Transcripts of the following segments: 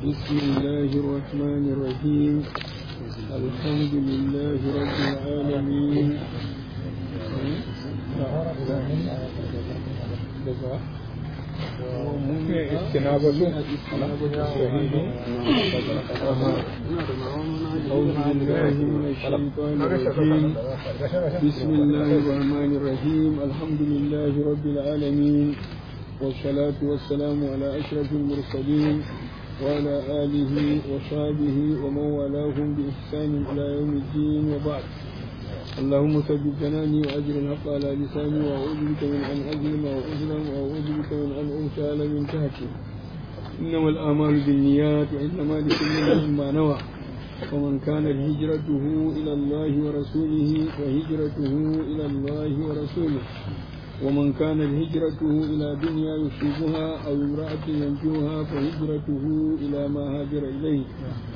بسم الله الرحمن الرحيم الحمد لله رب العالمين استنابة أعوذ بالله من الشيطان الرجيم بسم الله الرحمن الرحيم الحمد لله رب العالمين والصلاة والسلام على أشرف المرسلين وعلى آله وصحبه ومن والاهم بإحسان إلى يوم الدين وبعد اللهم ثبت جناني وأجر الحق على لساني وأعوذ بك من أن أظلم وأظلم وأعوذ بك من أن أغتال من تحتي إنما الآمال بالنيات وإنما لكل امرئ ما نوى ومن كانت هجرته إلى الله ورسوله فهجرته إلى الله ورسوله ومن كانت هجرته إلى دنيا يصيبها أو امرأة ينجوها فهجرته إلى ما هاجر إليه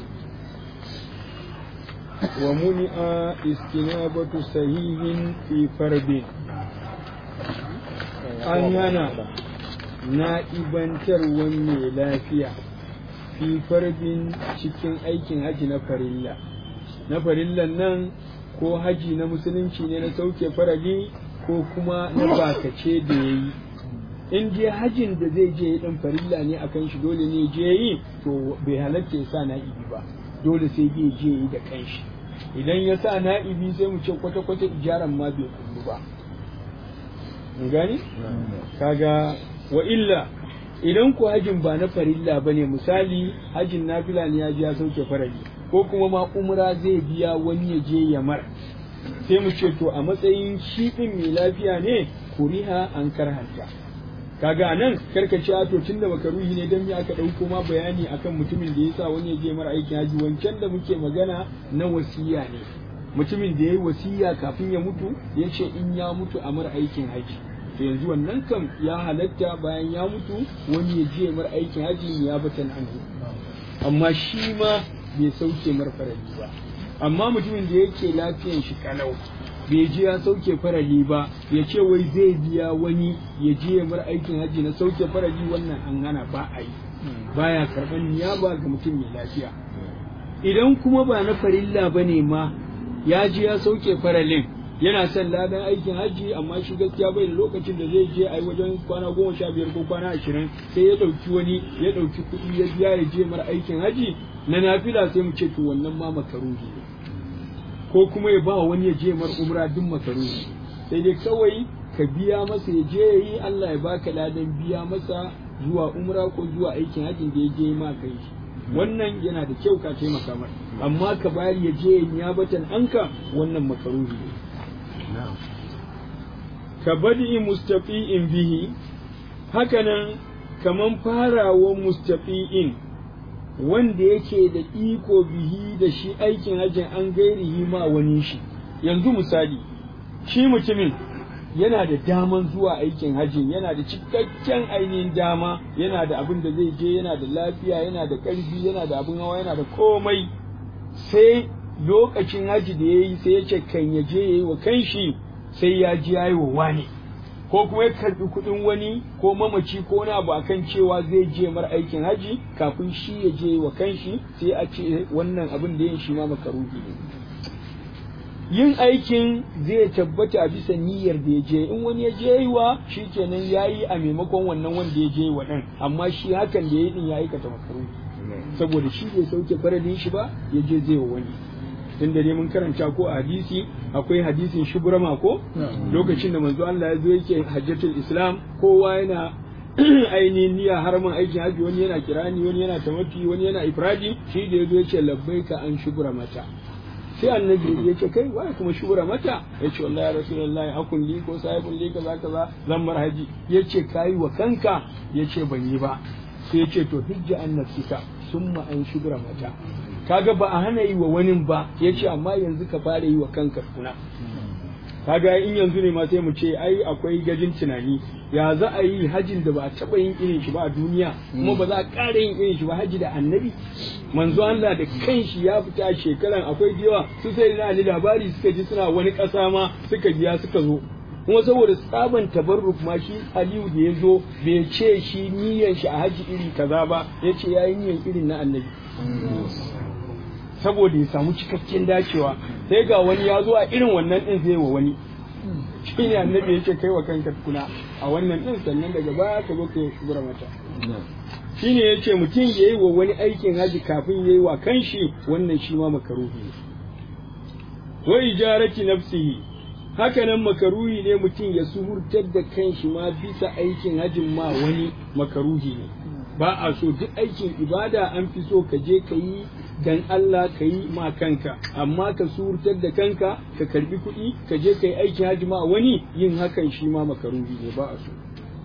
ومنع استنابة سهيل في فرد أننا na'ibantar mai lafiya fi fardin cikin aikin haji na farilla na farillan nan ko haji na musulunci ne na sauke farali ko kuma na bakace da ya yi in je hajin da zai je dan farilla ne akan shi dole ne je yi to bai halatta ya sa na'ibi ba dole sai zai je yi da kanshi idan ya sa na'ibi sai mu ce kwata-kwata ijaran ma bai kullu ba gani kaga wa illa idan ku hajin ba na farilla ba ne misali hajin nafila ne ya ji ya sauke farali ko kuma ma umra zai biya wani ya je ya mar sai mu ce to a matsayin shi din mai lafiya ne kuriha an karhanta kaga nan karkace a to tunda makaruhi ne dan me aka dauko ma bayani akan mutumin da yasa wani ya je mara aikin haji wancan da muke magana na wasiya ne mutumin da yayi wasiya kafin ya mutu ya ce in ya mutu a mara aikin haji to yanzu wannan kam ya halatta bayan ya mutu wani ya je mara aikin haji ya batan anhu amma shi ma bai sauke mar farali ba amma mutumin da yake lafiyan shi kalau bai je ya sauke farali ba ya ce wai zai biya wani ya je mar aikin haji na sauke farali wannan an hana ba a yi baya karban niyaba ga mutum mai lafiya idan kuma ba na farilla bane ma ya je ya sauke faralin yana son ladan aikin hajji amma shi gaskiya bai da lokacin da zai je ai wajen kwana goma sha biyar ko kwana ashirin sai ya ɗauki wani ya ɗauki kuɗi ya biya ya je mara aikin hajji na nafila sai mu ce to wannan ma makaruhi ne ko kuma ya ba wani ya je mar umra duk makaruhi sai dai kawai ka biya masa ya je yi Allah ya baka ladan biya masa zuwa umra ko zuwa aikin hajjin da ya je ma kai shi wannan yana da kyau ka taimaka mar amma ka bayar ya je ya batan anka wannan makaruhi ne ka badi mustafi'in bihi hakanan kaman farawa mustafi'in wanda yake da iko bihi da shi aikin hajjin an gairihi ma wani shi yanzu misali shi mutumin yana da daman zuwa aikin hajjin yana da cikakken ainihin dama yana da abin da zai je yana da lafiya yana da ƙarfi yana da abin hawa yana da komai sai lokacin haji da ya yi sai ya ce kan ya je ya yi wa kanshi sai ya ji ya yi wa wani ko kuma ya karbi kuɗin wani ko mamaci ko wani abu akan cewa zai je mar aikin haji kafin shi ya je wa kanshi sai a ce wannan abin da yin shi ma makaruhi ne yin aikin zai tabbata a bisa niyyar da ya je in wani ya je wa shi kenan ya yi a maimakon wannan wanda ya je wa ɗin amma shi hakan da ya yi ɗin ya aikata makaruhi saboda shi bai sauke faradin shi ba ya je zai wa wani tun da mun karanta ko a hadisi akwai hadisin shubrama ko lokacin da manzo Allah ya zo yake hajjatul islam kowa yana ainihin niyya haramin aikin haji wani yana kirani wani yana tamattu wani yana ifradi shi da yazo yace labbaika an shubra mata sai annabi ya ce kai wai kuma shubra mata ya ce wallahi ya rasulullahi akun li ko sahibun li kaza kaza zan mar haji ya ce kai wa kanka ya ce ban yi ba sai ya ce to hijja an nafsika summa an shubra mata kaga ba a hana yi wa wani ba ya ce amma yanzu ka fara yi wa kanka kuna kaga in yanzu ne ma sai mu ce ai akwai gajin tunani ya za a yi hajin da ba a taɓa yin irin shi ba a duniya kuma ba za a ƙara yin irin shi ba haji da annabi manzo Allah da kanshi ya fita shekaran akwai da yawa su sai na ali labari suka ji suna wani ƙasa ma suka biya suka zo kuma saboda tsaban tabarruk ma shi aliyu da ya zo bai ce shi niyan shi a haji iri kaza ba ya ce ya yi niyan irin na annabi saboda ya samu cikakken dacewa sai ga wani ya zo a irin wannan din zai wa wani shi ne annabi ya ce kai wa kanka tukuna a wannan din sannan daga baya ka zo ka yi shugura mata shi ne ya ce mutum ya yi wa wani aikin haji kafin ya yi wa kanshi wannan shi ma makaruhi ne wa ijarati nafsihi haka nan makaruhi ne mutum ya suhurtar da kanshi ma bisa aikin hajin ma wani makaruhi ne ba a so duk aikin ibada an fi so ka je ka yi dan Allah ka yi ma kanka amma ka suhurtar da kanka ka karbi kuɗi ka je ka yi aikin haji ma wani yin hakan shi ma makaruhi ne ba a so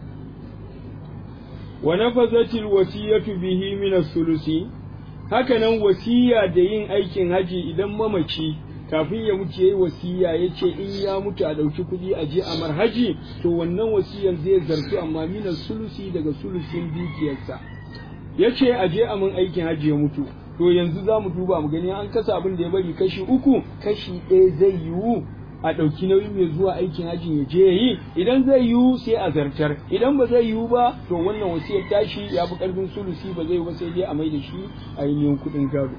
wa nafazatil wasiyatu bihi min as-sulusi haka nan wasiya da yin aikin haji idan mamaci kafin ya mutu yayi wasiya yace in ya mutu a dauki kuɗi a je a marhaji to wannan wasiyar zai zartu amma min sulusi daga sulusin dukiyarsa yace a je a mun aikin haji ya mutu to yanzu za mu duba mu gani an kasa abin da ya bari kashi uku kashi ɗaya zai yiwu a ɗauki nauyin mai zuwa aikin hajji ya je yi idan zai yiwu sai a zartar idan ba zai yiwu ba to wannan wasiyar tashi ya fi ƙarfin sulusi ba zai ba sai dai a mai da shi ainihin kuɗin gado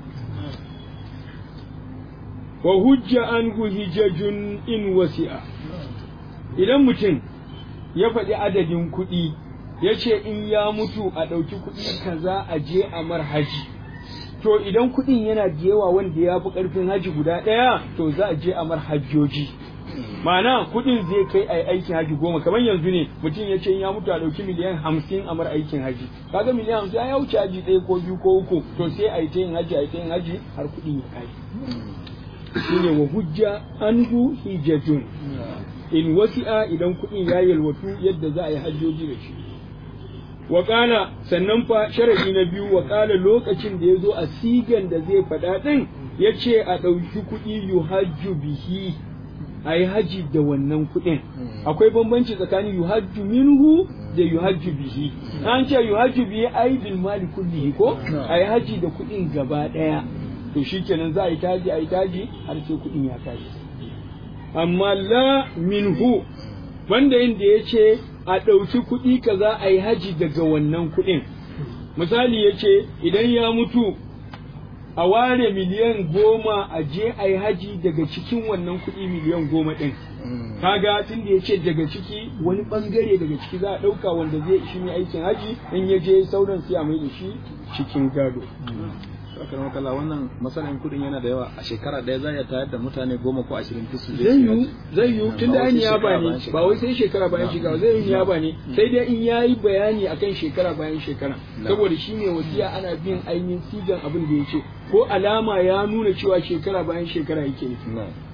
wa hujja an hijajun in wasi'a idan mutum ya faɗi adadin kuɗi ya ce in ya mutu a ɗauki kuɗi kaza a je a marhaji to idan kuɗin yana da yawa wanda ya fi ƙarfin haji guda ɗaya to za a je a mar hajjoji ma'ana kuɗin zai kai a aikin haji goma kamar yanzu ne mutum ya ce ya mutu a ɗauki miliyan hamsin a mar aikin haji kaga miliyan hamsin ya wuce haji ɗaya ko biyu ko uku to sai a yi ta yin haji a yi ta yin haji har kuɗin ya kai shine wa hujja anhu hijatun in wasi'a idan kuɗin ya yalwatu yadda za a yi hajjoji da shi Waƙala sannan fa sharadi na biyu waƙala lokacin da ya zo a sigan da zai faɗa ɗin ya ce a ɗauki kuɗi yuhajju bihi a yi haji da wannan kuɗin akwai bambanci tsakanin yuhajju minhu da yuhajju bihi an ce yuhajju bihi ai bil mali kullihi ko a yi haji da kuɗin gaba ɗaya to shikenan za a yi taji a yi taji har sai kuɗin ya tashi amma la minhu banda inda ya ce a ɗauki kuɗi kaza a yi haji daga wannan kuɗin misali ya ce idan ya mutu a ware miliyan goma a je a yi haji daga cikin wannan kuɗi miliyan goma ɗin kaga tun da ya ce daga ciki wani ɓangare daga ciki za a ɗauka wanda zai shi ne aikin haji in ya je sauran sai a mai da shi cikin gado Sakar makala wannan masanin kudin yana da yawa a shekara ɗaya za ya tayar da mutane goma ko ashirin fisu zai yiwu zai yiwu tun da an niyaba ne ba wai sai shekara bayan shekara zai yi niyaba ne sai dai in yayi bayani akan shekara bayan shekara saboda shi ne wasiya ana bin ainihin sigan abin da ya ce ko alama ya nuna cewa shekara bayan shekara yake nufi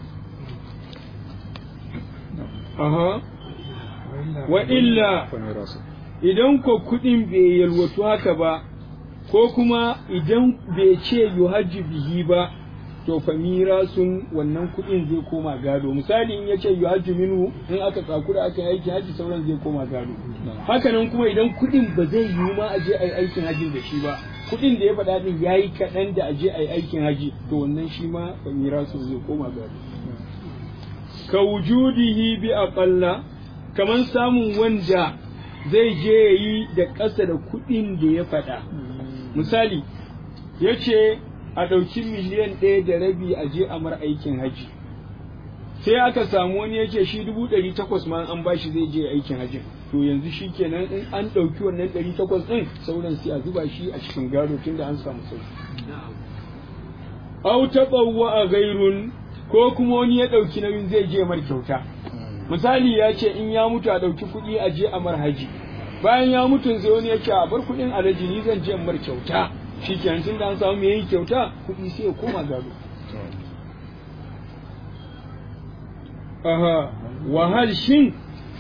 aha wa illa idan ko kuɗin bai yalwatu haka ba ko kuma idan bai ce yuhajji bihi ba to fa sun wannan kuɗin zai koma gado misali in yace yuhajju minhu in aka tsakura aka aiki haji sauran zai koma gado hakanan kuma idan kuɗin ba zai yiwu ma a je a yi aikin haji da shi ba kuɗin da ya faɗa din yayi kaɗan da a je a yi aikin haji to wannan shi ma fa sun zai koma gado ka wujudihi bi aqalla kaman samun wanda zai je yayi da ƙasa da kuɗin da ya faɗa misali ya ce a ɗauki miliyan ɗaya da rabi a je a mar aikin haji sai aka samu wani ya ce shi dubu ɗari takwas ma an bashi zai je aikin hajin to yanzu shi kenan in an ɗauki wannan ɗari takwas ɗin sauran sai a zuba shi a cikin gado tun da an samu sauki au taɓawa a gairun ko kuma wani ya ɗauki nauyin zai je mar kyauta misali ya ce in ya mutu a ɗauki kuɗi a je a mar haji bayan ya mutu sai wani ya ce a bar kuɗin alaji ni zan je mar kyauta shi kenan tun da an samu mai yin kyauta kuɗi sai ya koma gado aha wahal shin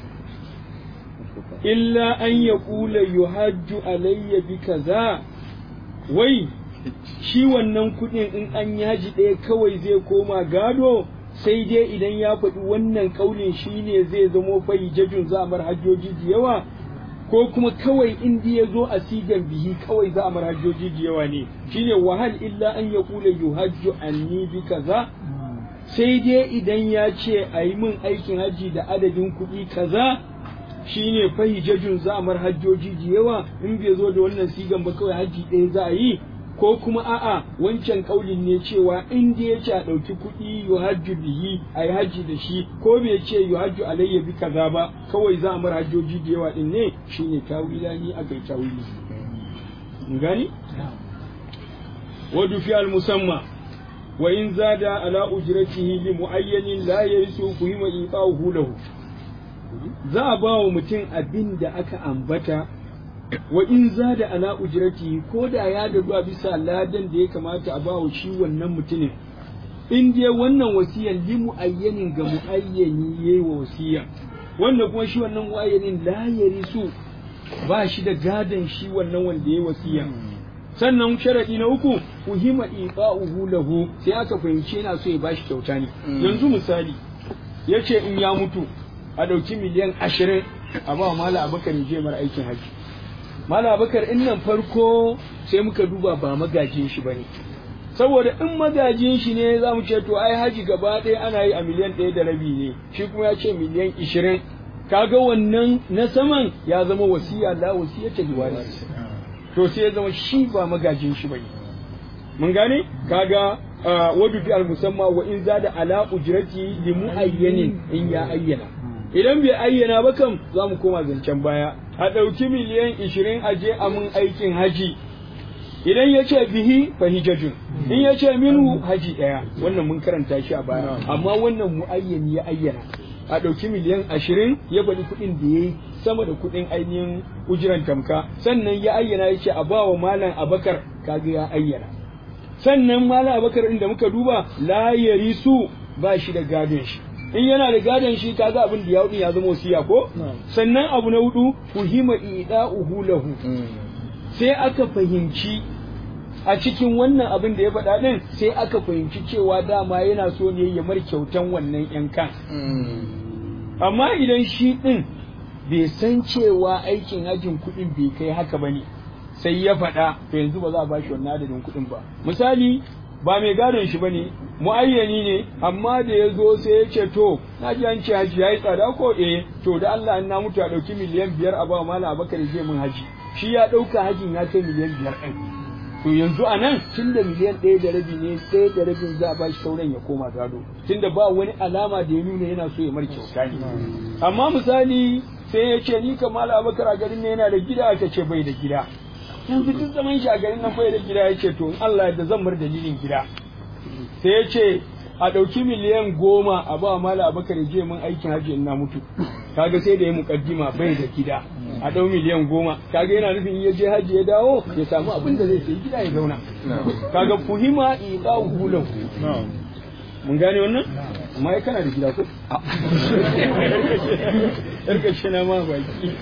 illa an ya ƙula yuhajju alayya bi kaza wai shi wannan kuɗin in an yi haji ɗaya kawai zai koma gado sai dai idan ya faɗi wannan ƙaunin shi ne zai zamo fayi jajun za a mar hajjoji da yawa ko kuma kawai in ya zo a sigan bihi kawai za a mar hajjoji da yawa ne shine wahal illa an ya kula yuhajju anni bi kaza sai dai idan ya ce a yi min aikin haji da adadin kuɗi kaza shine fahijajun za a mar hajjoji da yawa in bai zo da wannan sigan ba kawai haji ɗaya za a yi ko kuma a'a wancan kaulin ne cewa in da ya ce a ɗauki kuɗi yu hajju bihi a yi hajji da shi ko bai ce yu hajju alayya bi kaza ba kawai za a mar hajjoji da yawa din ne shine tawila ni aka yi tawili gani wadu fi al musamma wa in zada ala ujratihi li muayyanin la yarisu kuhima iqahu lahu za a ba wa mutum abin da aka ambata wa in zada ala ujrati ko da ya dadu a bisa ladan da ya kamata a ba wa shi wannan mutumin in dai wannan wasiyan li muayyanin ga muayyani yayi wa wasiya wannan kuma shi wannan muayyanin la yarisu ba shi da gadan shi wannan wanda yayi wasiya sannan sharadi na uku uhima iqa'uhu lahu sai aka fahimci yana so ya bashi kyauta ne yanzu misali yace in ya mutu a ɗauki miliyan ashirin a ba mala abakar je mara aikin haji mala abakar in nan farko sai muka duba ba magajin shi bane saboda in magajin shi ne za mu ce to ai haji gaba ɗaya ana yi a miliyan ɗaya da rabi ne shi kuma ya ce miliyan ishirin kaga wannan na saman ya zama wasiya la wasiya ta liwaris to sai ya zama shi ba magajin shi bane mun gane kaga wadu fi al musamma wa in zada ala ujrati li muayyanin in ya ayyana idan bai ayyana ba kam za mu koma zancen baya a ɗauki miliyan ishirin a je a mun aikin haji idan ya ce bihi fa hijajun in ya ce minhu haji ɗaya wannan mun karanta shi a baya amma wannan muayyani ya ayyana a ɗauki miliyan ashirin ya bari kuɗin da ya yi sama da kuɗin ainihin ujiran tamka sannan ya ayyana ya ce a ba wa malam abakar kaga ya ayyana sannan malam abakar inda muka duba la yarisu ba shi da gadon shi in yana da gadon shi kaga abin da ya hudu ya zama wasiya ko sannan abu na hudu fuhima ida'uhu lahu sai aka fahimci a cikin wannan abin da ya faɗa din sai aka fahimci cewa dama yana so ne ya mar kyautan wannan yankan amma idan shi din bai san cewa aikin hajin kuɗin bai kai haka bane sai ya faɗa to yanzu ba za a bashi wannan adadin kuɗin ba misali ba mai gadon shi bane muayyani ne amma da ya zo sai ya ce to na ji an ce haji yayi tsada ko eh to da Allah an na mutu a dauki miliyan biyar a ba mala abakar zai mun haji shi ya dauka hajin ya kai miliyan biyar ɗin to yanzu a nan tun da miliyan ɗaya da rabi ne ɗaya da rabin za a ba shi sauran ya koma gado tunda ba wani alama da ya nuna yana so ya mar kyauta ne amma misali sai ya ce ni kamala abakar a garin ne yana da gida aka ce bai da gida yanzu duk zaman shi a garin nan bai da gida ya ce to in Allah da zan bar dalilin gida sai ya ce a ɗauki miliyan goma a ba mala abakar ya je mun aikin hajji in na mutu kaga sai da ya mukaddima bai da gida a ɗau miliyan goma kaga yana nufin ya je hajji ya dawo ya samu abin da zai sayi gida ya zauna kaga fuhima iqa hulan mun gane wannan amma ya kana da gida ko yarka shi na ma baki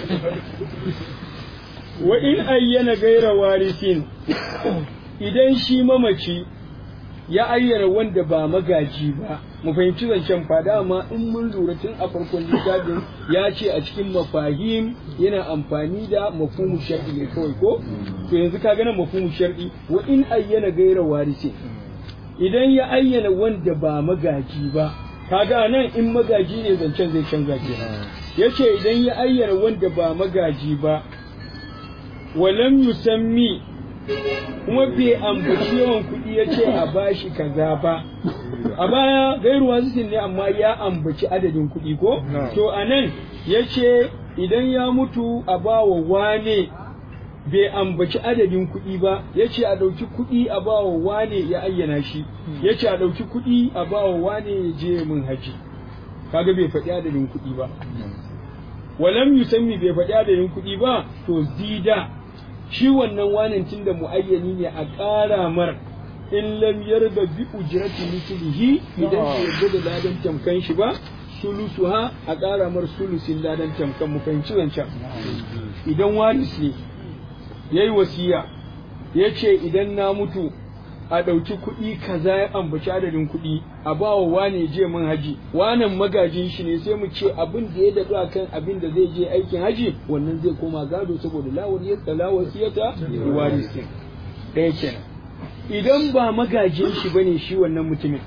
wa in ayyana gaira warisin idan shi mamaci ya ayyana wanda ba magaji ba mu fahimci zancen fada amma in mun lura tun a farkon littafin ya ce a cikin mafahim yana amfani da mafhumu shar'i ne kawai ko to yanzu ka gana mafhumu shar'i wa in ayyana gaira warisin idan ya ayyana wanda ba magaji ba kaga nan in magaji ne zancen zai canza kenan yace idan ya ayyana wanda ba magaji ba walam yusammi kuma bai ambaci yawan kuɗi ya ce a bashi kaza ba a baya gairuwa zikin ne amma ya ambaci adadin kuɗi ko to a nan ya ce idan ya mutu a ba wa wane bai ambaci adadin kuɗi ba ya ce a ɗauki kuɗi a ba wa wane ya ayyana shi ya ce a ɗauki kuɗi a ba wa wane ya je min haji kaga bai faɗi adadin kuɗi ba walam yusammi bai faɗi adadin kuɗi ba to zida shi wannan wanin tun da muayyani ne a ƙara mar in lam yarda bi ujrati mislihi idan bai yarda da ladan tamkan shi ba sulusuha a ƙara mar sulusin ladan tamkan mu fahimci wancan idan waris ne yayi wasiya ya ce idan na mutu a ɗauki kuɗi kaza ya ambaci adadin kuɗi a ba wa wane je min haji wanan magajin shi ne sai mu ce abin da ya daɗu akan abin da zai je aikin haji wannan zai koma gado saboda lawar yadda lawar siyata warisin ɗaya kenan idan ba magajin shi bane shi wannan mutumin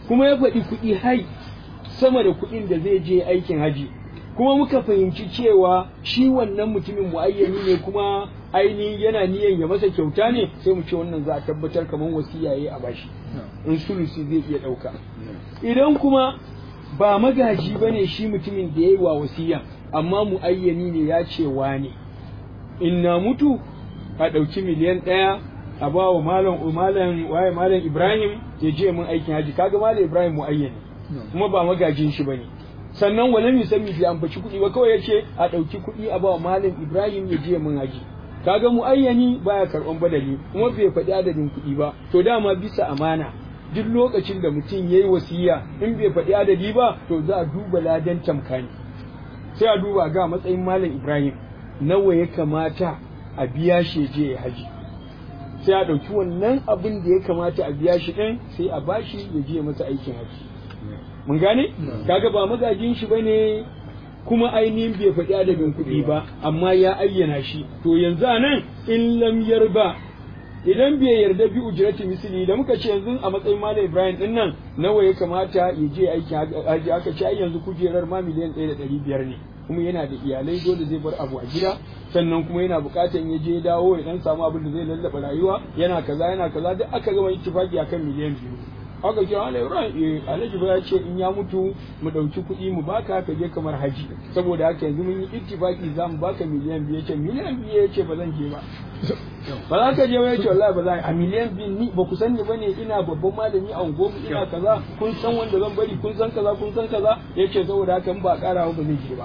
kuma ya faɗi kuɗi hai sama da kuɗin da zai je aikin haji kuma muka fahimci cewa shi wannan mutumin muayyani ne kuma ainihin yana niyan ya masa kyauta ne sai mu ce wannan za a tabbatar kamar wasiya yayi a bashi in sulusi zai iya ɗauka idan kuma ba magaji bane shi mutumin da yayi wa wasiya amma muayyani ne ya ce wane in na mutu a ɗauki miliyan ɗaya a ba wa malam malam waye malam Ibrahim ya je mun aikin haji kaga malam Ibrahim muayyani kuma ba magajin shi bane sannan wala mi sami bi ambaci kuɗi ba kawai yace a ɗauki kuɗi a ba wa malam Ibrahim ya je mun haji kaga muayyani baya karɓan badali kuma bai faɗi adadin kuɗi ba to dama bisa amana duk lokacin da mutum yayi wasiya in bai faɗi adadi ba to za a duba ladan tamkani sai a duba ga matsayin malam Ibrahim nawa ya kamata a biya shi je ya haji sai a ɗauki wannan abin da ya kamata a biya shi ɗin sai a bashi ya je masa aikin haji mun gane kaga ba magajin shi bane kuma ainihin bai faɗi adadin kuɗi ba amma ya ayyana shi to yanzu a nan in lam yarba idan bai yarda bi ujrati misli da muka ce yanzu a matsayin malam Ibrahim din nan nawa ya kamata ya je aikin haji aka ce ai yanzu kujerar ma miliyan ɗaya da ɗari biyar ne kuma yana da iyalai dole zai bar abu a gida sannan kuma yana buƙatar ya je dawo ya dan samu abin da zai lallaba rayuwa yana kaza yana kaza duk aka gama ittifaki akan miliyan biyu aka kira Alhaji Ibrahim eh Alhaji ba ya ce in ya mutu mu dauki kuɗi mu baka ka je kamar haji saboda haka yanzu mun yi ittifaki za mu baka miliyan biyu yace miliyan biyu yace ba zan je ba ba za ka je ba yace wallahi ba za a miliyan biyu ni ba ku sani bane ina babban malami a unguwarmu ina kaza kun san wanda zan bari kun san kaza kun san kaza yace saboda haka in ba ƙara ba zai je ba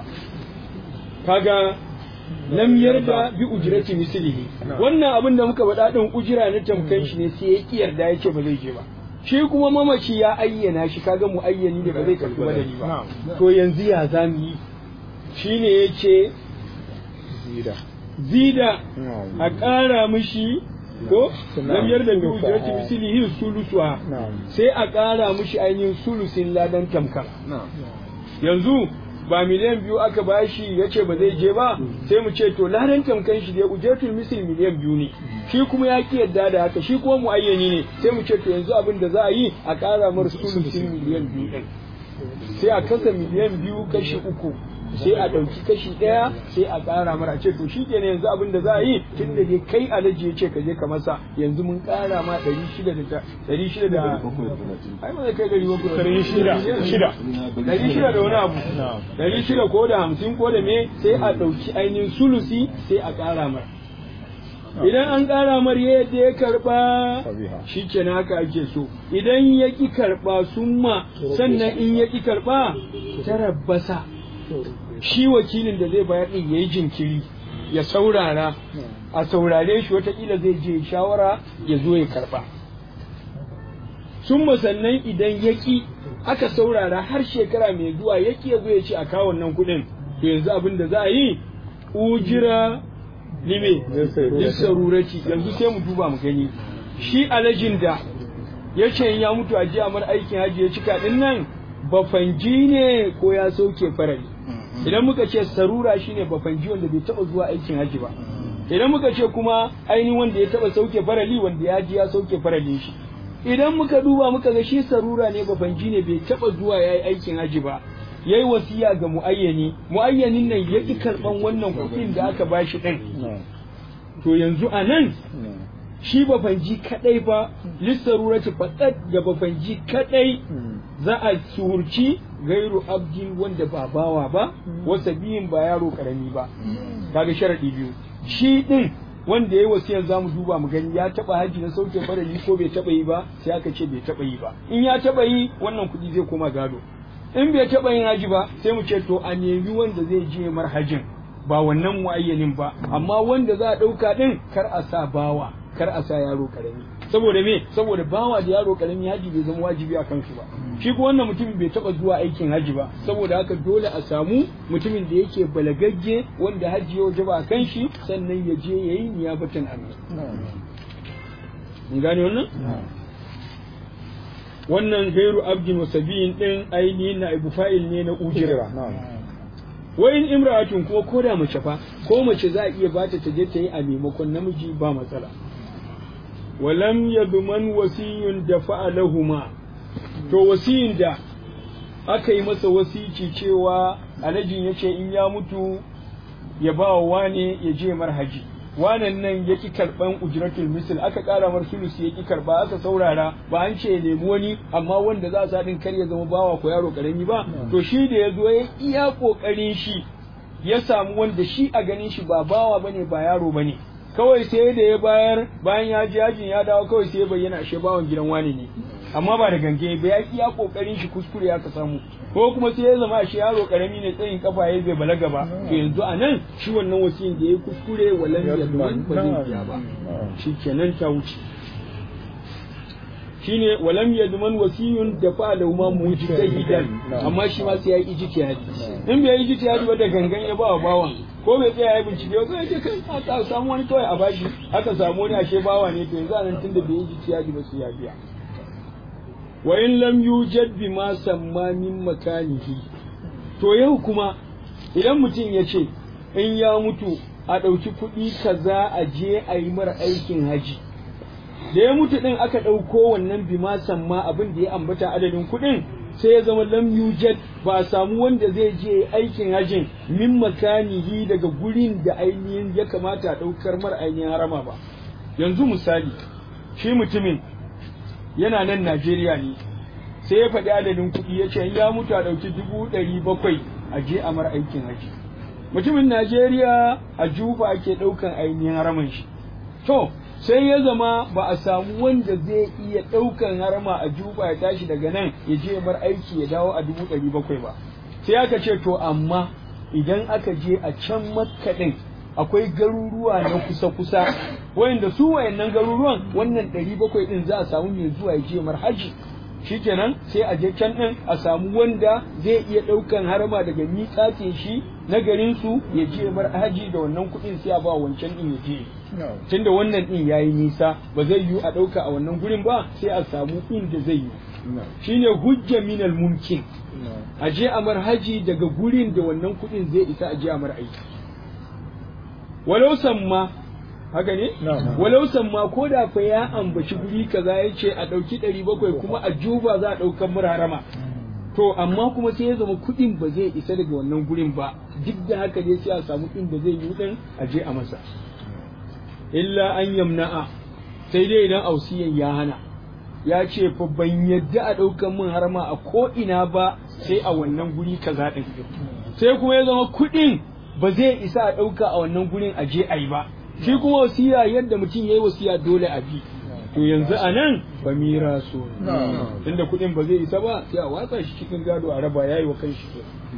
kaga lam yarda bi ujrati mislihi wannan abin da muka faɗa din ujira na tamkan shi ne sai ya ki yarda yace ba zai je ba shi kuma mamaci ya ayyana shi kaga mu ayyani da ba zai karɓi badali ba to yanzu ya zamu yi shine yace zida zida a ƙara mishi ko lam yarda bi ujrati mislihi sulusuha sai a ƙara mishi ainihin sulusin ladan tamkan yanzu ba miliyan biyu aka bashi ya ce ba zai je ba sai mu ce to ladan tamkan shi da ujatul misil miliyan biyu ne shi kuma ya ki yadda da haka shi kuma muayyani ne sai mu ce to yanzu abin da za a yi a ƙara mar sulusin miliyan biyu ɗin sai a kasa miliyan biyu kashi uku sai a ɗauki kashi ɗaya sai a ƙara mara ce to shi kenan yanzu abin da za a yi tun da dai kai alaji ya ce ka je ka masa yanzu mun ƙara ma ɗari shida da ɗari shida da ai ba zai kai ɗari bakwai ɗari shida shida ɗari shida da wani abu ɗari shida ko da hamsin ko da me sai a ɗauki ainihin sulusi sai a ƙara mara idan an ƙara mar yadda ya karɓa shi kenan haka ake so idan ya ƙi karɓa summa sannan in ya ƙi karɓa tarabbasa shi wakilin da zai bayar ɗin ya yi jinkiri ya saurara a saurare shi watakila zai je shawara ya zo ya karɓa summa sannan idan ya ƙi aka saurara har shekara mai zuwa ya ƙi ya zo ya ce a kawo nan kuɗin to yanzu abin da za a yi ujira lime lissarurati yanzu sai mu duba mu gani shi alajin da ya ce ya mutu a jiya mar aikin haji ya cika din nan bafanji ne ko ya sauke farali idan muka ce sarura shine bafanji wanda bai taba zuwa aikin haji ba idan muka ce kuma ainihin wanda ya taba sauke farali wanda ya ji ya sauke faralin shi idan muka duba muka ga shi sarura ne bafanji ne bai taba zuwa yayi aikin haji ba yayi wasiya ga muayyani muayyanin nan ya ki karban wannan kuɗin da aka bashi din to yanzu a nan shi bafanji kadai ba lissarurati faɗaɗ ga bafanji kadai za a suhurci gairu abdin wanda ba bawa ba wasa biyin ba yaro karami ba kaga sharadi biyu shi din wanda yayi wasiyan zamu duba mu gani ya taba haji na sauke farali ko bai taba yi ba sai aka ce bai taba yi ba in ya taba yi wannan kuɗi zai koma gado in bai taba yin haji ba sai mu ce to a nemi wanda zai je mar hajin ba wannan muayyanin ba amma wanda za a ɗauka ɗin kar a sa bawa kar a sa yaro karami saboda me saboda bawa da yaro karami haji bai zama wajibi a kansu ba shi ko wannan mutumin bai taba zuwa aikin haji ba saboda haka dole a samu mutumin da yake balagagge wanda haji ya wajaba a kan shi sannan ya je yayi niyabatan amin mun gane wannan wannan gairu abdin wasabiyin din ainihin na ibu fa'il ne na ujira wa in imra'atun kuma ko da mace fa ko mace za a iya bata ta je ta yi a maimakon namiji ba matsala walam yadman wasiyun da fa'alahuma to wasiyin da aka yi masa wasici cewa alhajin ya ce in ya mutu ya ba wa wane ya je mar haji wanan nan ya ki karɓan ujratul misl aka ƙara mar sulus ya ki karɓa aka saurara ba an ce ya nemi wani amma wanda za a sa ɗin kar ya zama bawa ko yaro ƙarami ba to shi da ya zo ya iya ƙoƙarin shi ya samu wanda shi a ganin shi ba bawa bane ba yaro bane kawai sai da ya bayar bayan ya ji yajin ya dawo kawai sai ya bayyana ashe bawan gidan wani ne amma ba da gange ba ya iya kokarin shi kuskure ya ka samu ko kuma sai ya zama ashe yaro karami ne tsayin kafa ya bai balaga ba to yanzu a nan shi wannan wasiyin da ya kuskure walan ya duwan ba zai biya ba shikenan ta wuce shine walam yadman wasiyun da fa da ma mujtahidan amma shi ma sai ya yi ijtihadi in bai yi ijtihadi ba da gangan ya ba wa bawan ko bai tsaya ya bincike ba sai ya kai aka samu wani kawai a bashi aka samu wani ashe bawa ne to yanzu anan tunda bai yi ijtihadi ba sai ya biya wa in lam yujad bima samma min makanihi to yau kuma idan mutum ya ce in ya mutu a ɗauki kuɗi kaza a je a yi mara aikin haji da ya mutu ɗin aka ɗauko wannan bima samma abin da ya ambata adadin kuɗin sai ya zama lam yujad ba a samu wanda zai je aikin hajin min makanihi daga gurin da ainihin ya kamata a ɗaukar mara ainihin harama ba yanzu misali shi mutumin yana nan Najeriya ne sai ya faɗi adadin kuɗi ya ce ya mutu a ɗauki dubu ɗari bakwai a je a mara aikin haji mutumin Najeriya a juba ake ɗaukan ainihin haraman shi to sai ya zama ba a samu wanda zai iya ɗaukan harama a juba ya tashi daga nan ya je mar aiki ya dawo a dubu ɗari bakwai ba sai aka ce to amma idan aka je a can makka ɗin akwai garuruwa na kusa-kusa wayanda su wayannan garuruwan wannan ɗari bakwai ɗin za a samu mai zuwa ya je mar haji shikenan sai a je can ɗin a samu wanda zai iya ɗaukan harama daga miƙatin shi na garin su ya je mar haji da wannan kuɗin sai a ba wancan ɗin ya je tunda wannan ɗin ya yi nisa ba zai yiwu a ɗauka a wannan gurin ba sai a samu inda zai yi shine hujja minal mumkin a je a mar haji daga gurin da wannan kuɗin zai isa a je a mar aiki walau samma haka ne walau samma ko da fa ya ambaci guri kaza ya ce a ɗauki ɗari bakwai kuma a juba za a ɗaukan murarama to amma kuma sai ya zama kuɗin ba zai isa daga wannan gurin ba duk da haka dai sai a samu inda zai yi ɗin a je a masa illa an yamna'a sai dai idan ausiyan ya hana ya ce fa ban yadda a ɗaukan min harama a ko ina ba sai a wannan guri kaza ɗin sai kuma ya zama kuɗin ba zai isa a ɗauka a wannan gurin a je a yi ba shi kuma wasiya yadda mutum ya yi wasiya dole a bi to yanzu a nan ba mira so tunda kuɗin ba zai isa ba sai a watsa shi cikin gado a raba yayi wa kan shi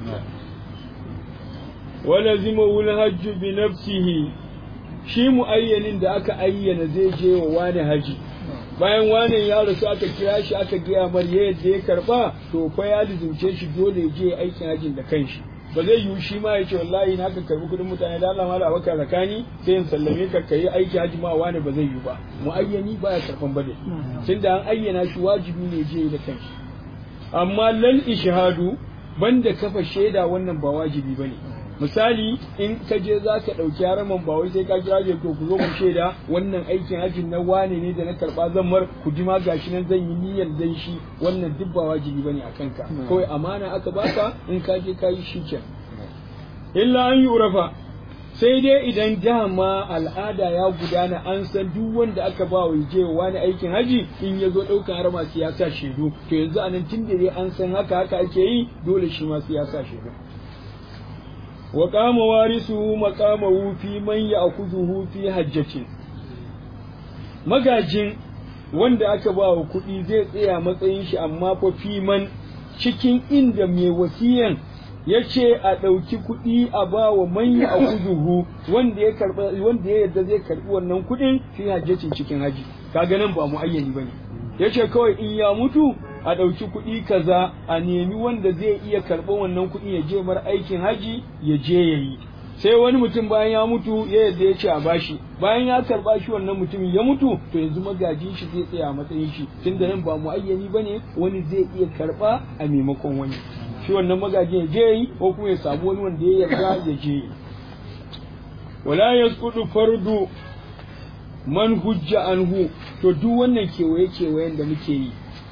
wala zima wul hajju bi nafsihi shi muayyanin da aka ayyana zai je wa wani haji bayan wani ya rasu aka kira shi aka gaya mar yadda ya karba to fa ya lizumce shi dole ya je aikin hajin da kanshi ba zai yiwu shi ma ya ce wallahi na ka karbi kudin mutane da Allah mala baka zakani sai in sallame ka kai aiki haji ma wani ba zai yiwu ba muayyani baya karban bade tunda an ayyana shi wajibi ne je da kanshi amma lal ishhadu banda kafa shaida wannan ba wajibi bane misali in ka je za ka ɗauki haraman ba wai sai ka kira je to ku zo ku shaida wannan aikin hajjin na wane ne da na karɓa zan mar ku ji ma gashi nan zan yi niyyar dan shi wannan duk ba wajibi bane a kanka kawai amana aka baka in ka je ka yi shi illa an yi urafa sai dai idan dama al'ada ya gudana an san duk wanda aka ba wa je wani aikin haji in ya zo ɗaukan harama sai ya sa shaidu to yanzu anan tun da dai an san haka haka ake yi dole shi ma sai ya sa shaidu wa kama warisuhu maqamahu fi man ya'khudhuhu fi hajjatin magajin wanda aka ba wa kuɗi zai tsaya matsayin shi amma fa fi man cikin inda mai wasiyan ya ce a ɗauki kuɗi a ba wa man ya'khudhuhu wanda ya karba wanda ya yarda zai karbi wannan kuɗin fi hajjatin cikin haji kaga nan ba mu ayyani bane yace kawai in ya mutu a ɗauki kuɗi kaza a nemi wanda zai iya karɓar wannan kuɗi ya je mar aikin haji ya je ya yi sai wani mutum bayan ya mutu ya yadda ya ce a bashi bayan ya karɓa shi wannan mutumin ya mutu to yanzu magajin shi zai tsaya a matsayin shi tunda nan ba muayyani bane wani zai iya karɓa a maimakon wani shi wannan magajin ya je yi ko kuma ya samu wani wanda ya yarda ya je yi wala yasqutu fardu man hujja anhu to duk wannan kewaye kewayen da muke yi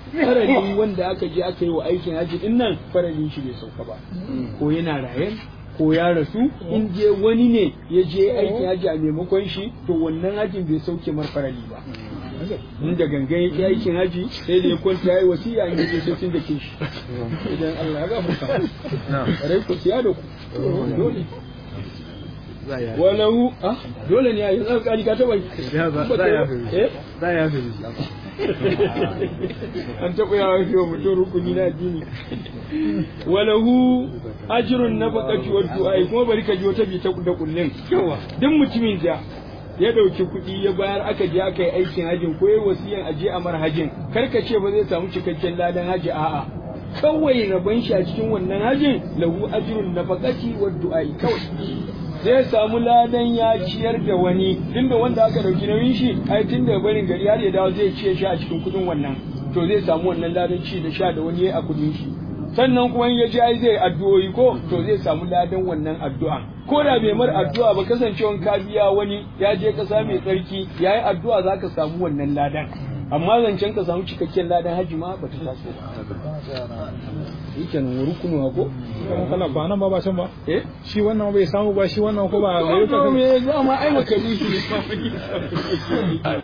farali wanda aka je aka yi wa aikin haji din nan faralin shi bai sauka ba ko yana rayen ko ya rasu in je wani ne ya je aikin haji a maimakon shi to wannan hajin bai sauke mar farali ba in da gangan yake aikin haji sai da ya kwanta ya yi wasiya in yaje sai sun da ke shi idan Allah ya gafarta rai ku siya da ku dole walahu ah dole ne a yi tsarkani ka taba yi eh za ya fi an taɓa yawa fi wa mutum rukuni na addini walahu ajrun nafaqati wa du'a kuma bari ka ji wata bi ta da kullun yawa duk mutumin da ya dauki kuɗi ya bayar aka je aka yi aikin hajin ko yayi wasiyan aje a mar hajin kar ka ce ba zai samu cikakken ladan haji a'a kawai rabon shi a cikin wannan hajin lahu ajrun nafaqati wa du'a kawai zai samu ladan ya ciyar da wani tunda wanda aka dauki nauyin shi ai tunda barin gari har ya dawo zai ciye shi a cikin kudin wannan to zai samu wannan ladan ci da sha da wani yayi a kudin shi sannan kuma in ya ji ai zai addu'o'i ko to zai samu ladan wannan addu'a ko da bai mar addu'a ba kasancewan ka biya wani ya je kasa mai tsarki yayi addu'a zaka samu wannan ladan amma zancen ka samu cikakken ladan haji ma ba ta taso ba yake nan rukunu ko kana ba nan ba ba can ba eh shi wannan bai samu ba shi wannan ko ba wannan me zama ai makaruhi ne